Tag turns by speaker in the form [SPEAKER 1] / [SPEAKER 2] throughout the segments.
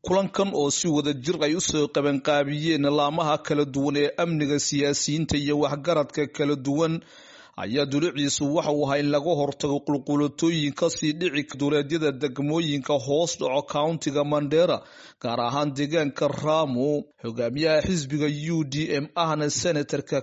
[SPEAKER 1] kulankan oo si wada jir ay usoo qabanqaabiyeen laamaha kala duwan ee amniga siyaasiyiinta iyo waxgaradka kala duwan ayaa duluciisu waxa uu ahaa in laga hortago qulqulatooyin kasii dhici duleedyada degmooyinka hoos dhaco countiga mandera gaar ahaan deegaanka ramu hogaamiyaha xisbiga u d m ahna senatorka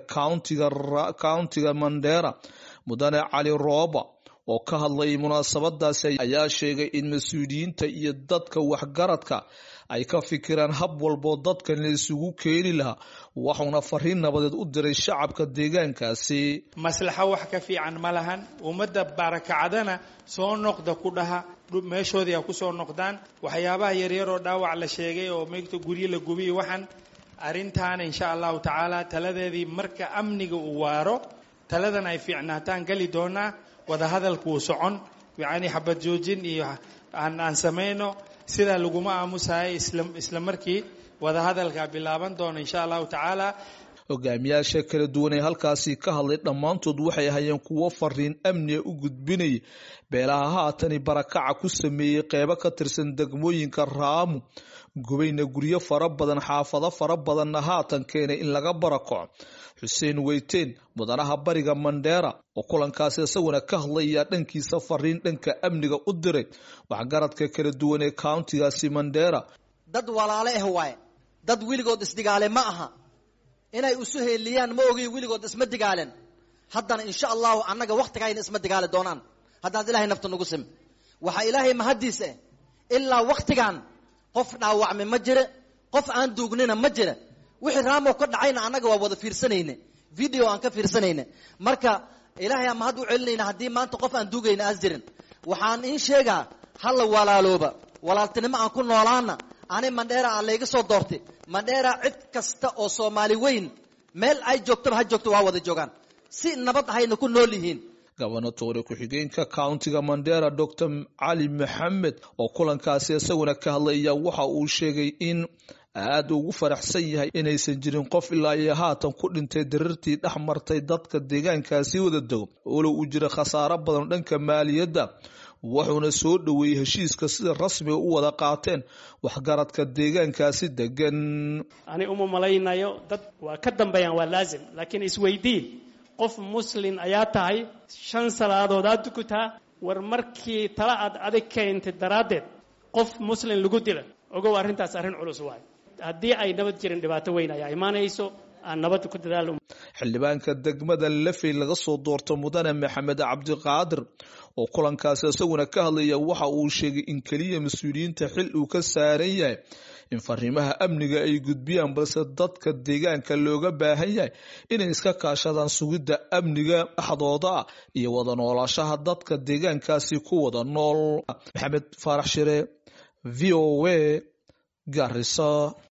[SPEAKER 1] countiga mandera mudane cali rooba oo ka hadlayay munaasabadaasi ayaa sheegay in mas-uuliyiinta iyo dadka waxgaradka ay ka fikiraan hab walboo dadkan la isugu keeni lahaa waxuuna fariin nabadeed u diray shacabka deegaankaasi
[SPEAKER 2] maslaxo wax ka fiican ma lahan ummadda barakacadana soo noqda ku dhaha meeshoodii ha ku soo noqdaan waxyaabaha yaryaroo dhaawac la sheegay oo meegta guryo la gubiyo waxaan arrintaana insha allahu tacaala taladeedii marka amniga uu waaro taladan ay fiicnaataan geli doonaa wadahadalku wuu socon yacni xabad joojin iyo aan aan samayno sidaa laguma aamusayo isla markii wadahadalka bilaaban doono insha allahu tacaala
[SPEAKER 1] hogaamiyaasha kala duwan ee halkaasi ka hadlay dhammaantood waxay hayeen kuwo fariin amniga u gudbinaya beelaha haatani barakaca ku sameeyey qeybo ka tirsan degmooyinka raamu gubayna guryo fara badan xaafado fara badanna haatan keenay in laga barakaco xuseen weyteen mudanaha bariga mandheera oo kulankaasi isaguna ka hadlayaa dhankiisa fariin dhanka amniga u diray waxgaradka kala duwan ee countigaasi mandheera
[SPEAKER 3] dad walaale ah waaye dad weligood isdigaale ma aha inay isu heeliyaan ma ogiy weligood isma digaalen haddana insha allahu annaga waktigayna isma digaali doonaan haddaad ilahay nafta nagu sim waxaa ilaahay mahaddiis ah ilaa waktigan qof dhaawacme ma jire qof aan duugnina ma jira wixii raamoo ka dhacayna annaga waa wada fiirsanayne video aan ka fiirsanayne marka ilaahay aan mahad u celinayna haddii maanta qof aan duugayna aas jirin waxaan iin sheegaa hala walaalooba walaaltinimo aan ku noolaana ani mandheera aan layga soo doortay mandheera cid kasta oo soomaali weyn meel ay joogtaba ha joogto waa wada joogaan si nabad ahayna ku nool yihiin
[SPEAKER 1] gobernatoore ku-xigeenka countiga mandera dor cali maxamed oo kulankaasi isaguna ka hadlaya waxa uu sheegay in aada ugu faraxsan yahay inaysan jirin qof ilaa iyo haatan ku dhintay darirtii dhex martay dadka deegaankaasi wada dego olow uu jira khasaaro badan dhanka maaliyadda wuxuuna soo dhoweeyey heshiiska sida rasmiga u wada qaateen waxgaradka deegaankaasi degan
[SPEAKER 4] ani uma malaynayo dad waa ka dambeeyaan waa laazim laakiin isweydii qof muslin ayaa tahay shan salaadood aad dukutaa war markii tala aad adig keentay daraaddeed qof muslin lagu dila ogow arrintaas arrin culus waay haddii ay nabad jirin dhibaato weyn ayaa imaanayso aan nabadda ku dadaalo
[SPEAKER 1] xildhibaanka degmada lafey laga soo doorto mudane maxamed cabdiqaadir oo kulankaasi isaguna ka hadlaya waxa uu sheegay in keliya mas-uuliyiinta xil uu ka saaran yahay in fariimaha amniga ay gudbiyaan balse dadka deegaanka looga baahan yahay inay iska kaashadaan sugidda amniga dhexdooda ah iyo wada noolaashaha dadka deegaankaasi ku wada nool maxamed faarax shire v o a garisa